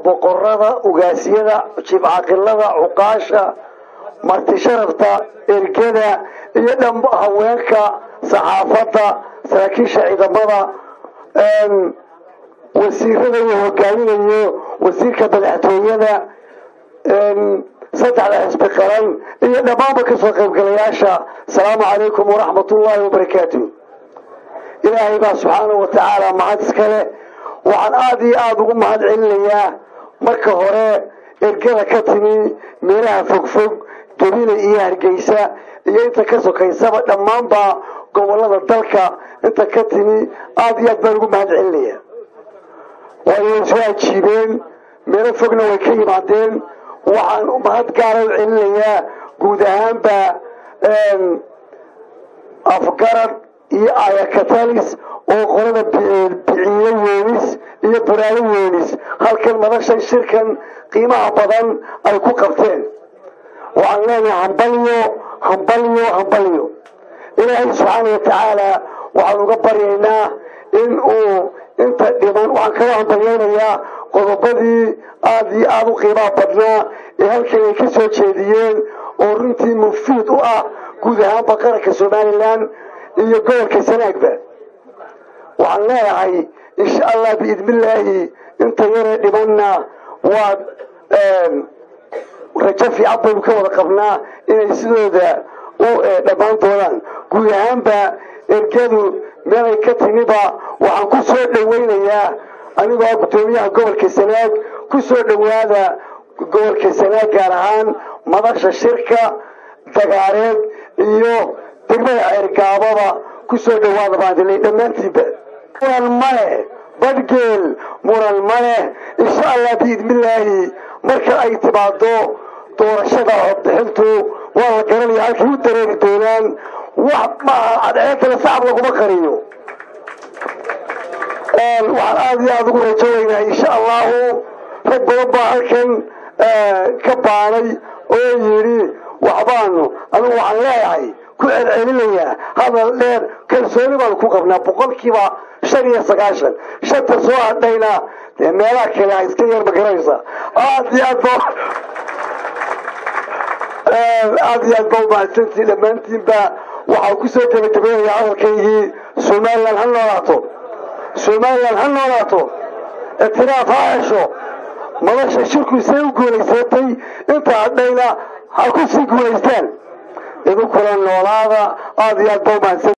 boqorada ugaasyada jibcaqilada cuqaasha marti sharafta ergada iyo dhan haweenka saxaafadda saraakiisha ciidamada wasiirada uu hogaaminayo wasiirka madaxtooyada saddexda xisbi qaran iyo dhammaanba kasoo qaybgalayaasha asalaamu calaykum waraxmat ullaahi wabarakaatu ilaahay baa subxaanau wa tacaala mahad iskale waxaan aada iyo aada ugu mahad celinayaa marka hore ergada ka timi meelaha fogfog jabina iyo hargeysa iyo inta ka sokaysaba dhammaanba gobolada dalka inta ka timi aada iyo aad baan ugu mahad celinaya waay soo ajiibeen meelo fogna way ka yimaadeen waxaan mahad gaara u celinayaa guud ahaanba afgarad iyo ayakatalis oo qolada biciyo weenis iyo buraalo weenis halkan madashan shirkan qiimaha badan ay ku qabteen waxaan leenahay hambalyo hambalyo hambalyo ilaahay subxaana wa tacaala waxaan uga baryaynaa in uu inta dhiman waxaan kaga hambalyaynayaa qodobadii aada iyo aada u qiimaha badnaa ee halkan ay ka soo jeediyeen oo runtii mufiid u ah guud ahaanba qaranka somalilan iyo gobolka sanaagba waxaan leeyahay insha allah biidnillaahi inta yaree dhimanna waad rajo fiican baynu ka wada qabnaa inay sidooda u dhammaan doonaan guud ahaanba ergadu meelay ka timiba waxaan ku soo dhawaynayaa anigoo guddoomiyaha gobolka sanaag ku soo dhowaada gobolka sanaag gaar ahaan madasha shirka dagaareed iyo degmada ceergaababa ku soo dhowaada baandilay dhammaantiinba muran maleh badhgeel muran maleh insha allah biidnillaahi marka ay timaado doorashada codbixintu waa la garanaya halkay u dareeri doonaan wax maaha cadceedana sacab laguma qariyo waxaan aada iyo aada ugu rajoonaynaa insha allahu rag badan baa halkan ka baanay oo yidhi waxbaanu anigu waxaan leeyahay ku celcelinayaa hadal dheer kalsooni baanu ku qabnaa boqolkiiba shan iyo sagaashan shanta soo hadhayna dee meelaha kale a iska yar magaranaysa aada iyo aad ba aada iyo aad ba umahadsantii dhammaantiinba waxaa kusoo gebagabeynaya hadalkaygii somalilan ha noolaato somalilan ha noolaato itiraaf ha hesho madasha shirku say u guulaysatay inta hadhayna ha ku sii guulaystaan idinkula noolaada aada iyo aad ba umahadsan